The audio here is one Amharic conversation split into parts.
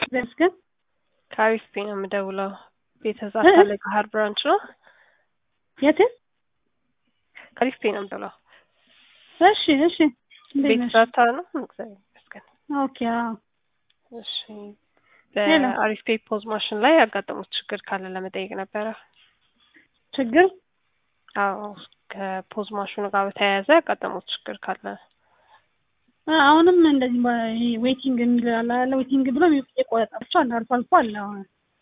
ይመስገን። ከአሪፍ ነው የምደውለው። ቤተዛታ ለገሀር ብራንች ነው። የት? ከአሪፍ ነው የምደውለው። እሺ እሺ። እንዴት ነሽ? ቤተዛታ ነው። እግዚአብሔር ይመስገን። ኦኬ። አዎ እሺ። በአሪፍ ፔይ ፖዝ ማሽን ላይ ያጋጠሙት ችግር ካለ ለመጠየቅ ነበረ። ችግር አዎ፣ ከፖዝ ማሽኑ ጋር በተያያዘ ያጋጠሙት ችግር ካለ አሁንም እንደዚህ ዌቲንግ የሚል አለ አለ ዌቲንግ ብሎ የቆረጣቸው አንድ አልፎ አልፎ አለ። አሁን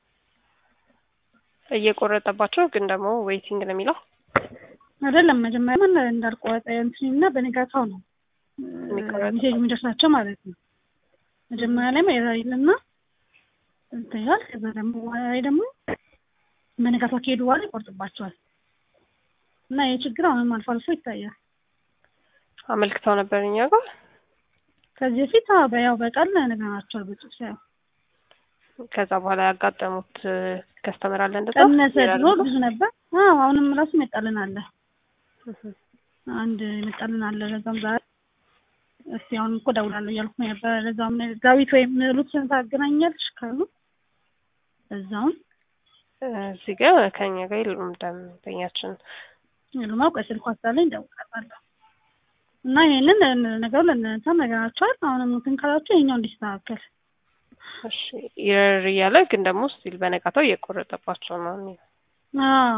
እየቆረጠባቸው ግን ደግሞ ዌይቲንግ ነው የሚለው አይደለም። መጀመሪያ ምን እንዳልቆረጠ እንትን እና በነጋታው ነው ሜሴጅ የሚደርሳቸው ማለት ነው። መጀመሪያ ላይ ኤረር ይልና እንትን ይላል። ከዛ ደግሞ በኋላ ላይ ደግሞ በነጋታው ከሄዱ በኋላ ይቆርጥባቸዋል እና ይህ ችግር አሁንም አልፎ አልፎ ይታያል። አመልክተው ነበር እኛ ጋር ከዚህ በፊት በያው በቃል ነግረናቸዋል በጽሁፍ ሳይሆን ከዛ በኋላ ያጋጠሙት ከስተመር አለ እንደዛ ቀነሰ። ድሮ ብዙ ነበር። አዎ አሁንም ራሱ ይመጣልን አለ አንድ ይመጣልን አለ። ለዛም ዛሬ እስቲ አሁን እኮ ደውላለሁ እያልኩ ነበር። ለዛም ዳዊት ወይም ሉትን ታገናኛለሽ ካሉ እዛውን እዚህ ጋር ከኛ ጋር የሉም ደንበኛችን የሉም። አውቀ ስልኳ ስላለኝ ደውላለሁ እና ይሄንን ነገሩ ለእናንተ ነገራቸዋል። አሁንም እንትን ካላቸው ይሄኛው እንዲስተካከል እሺ ይረር እያለ ግን ደግሞ ስቲል በነጋታው እየቆረጠባቸው ነው። አዎ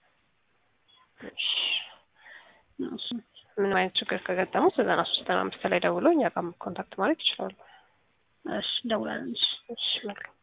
ምንም አይነት ችግር ከገጠሙ ዘጠና ሶስት ዘጠና አምስት ላይ ደውለው እኛ ጋር ኮንታክት ማድረግ ይችላሉ። እሺ ደውላለን። እሺ መልካም